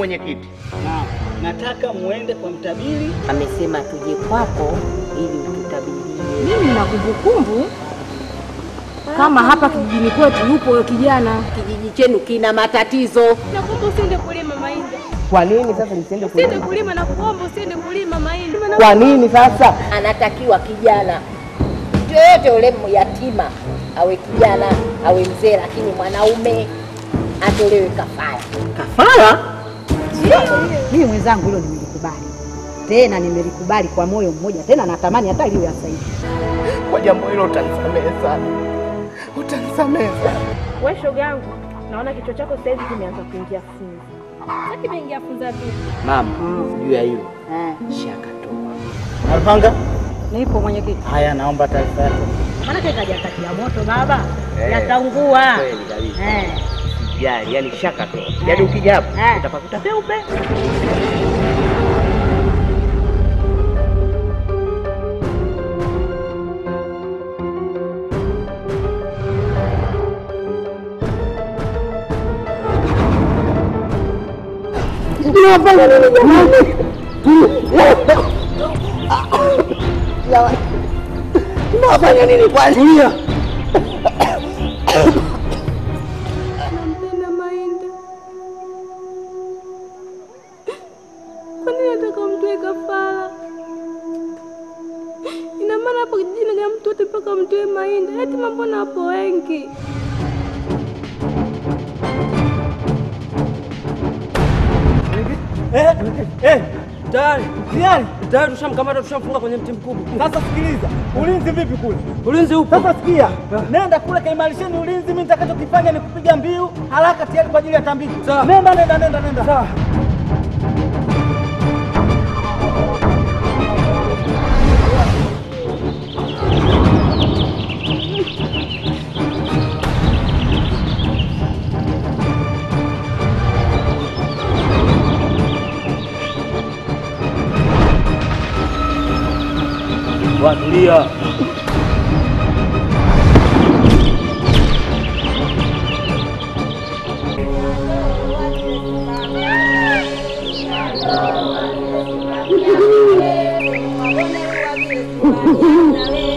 mwenyekiti. Na nataka muende kwa mtabiri. Amesema tuje kwako ili ututabirie. Mimi nina kumbukumbu kama hapa kijijini kwetu yupo huyo kijana. Kijiji chenu kina matatizo. Nakuomba usiende kulima mahindi. Kwa nini sasa nisiende Usiende kulima na kuomba usiende kulima mahindi. Kwa nini sasa? Anatakiwa kijana mtu yoyote yule yatima awe kijana awe mzee, lakini mwanaume atolewe kafara. Kafara? Mimi mwenzangu hilo nimelikubali, tena nimelikubali kwa moyo mmoja, tena natamani hata liwe sasa hivi. Kwa jambo hilo utanisamehe sana, utanisamehe sana. Wewe shoga yangu, naona kichwa chako sasa hivi kimeanza kuingia funza. Sasa kimeingia funza vipi? Mama, juu ya hilo Eh, shakatoa. Alpanga, nipo mwenyekiti. haya, naomba taarifa yako. Maana kaja kati ya moto baba, Eh, yataungua. Kweli kabisa. Eh, Sijali, yani shakatoa. Yaani ukija hapo Eh. utapakuta peupe. Unafanya nini kwani? Nampenda mahindi. Kwa nini nataka mtoe kafara? Ina maana hapo kijijini kama mtu wote mpaka mtoe mahindi. Eti mbona hapo wengi? Eh, eh, tayari tayari tayari, tushamkamata tushamfunga kwenye mti mkubwa. Sasa sikiliza, ulinzi vipi kule? Ulinzi upo. Sasa sikia, nenda kule kaimarisheni ulinzi. Mimi nitakachokifanya ni kupiga mbiu haraka, tayari kwa ajili ya tambiko. Sawa. Nenda, nenda, nenda, nenda. Sawa. Watulia. Wewe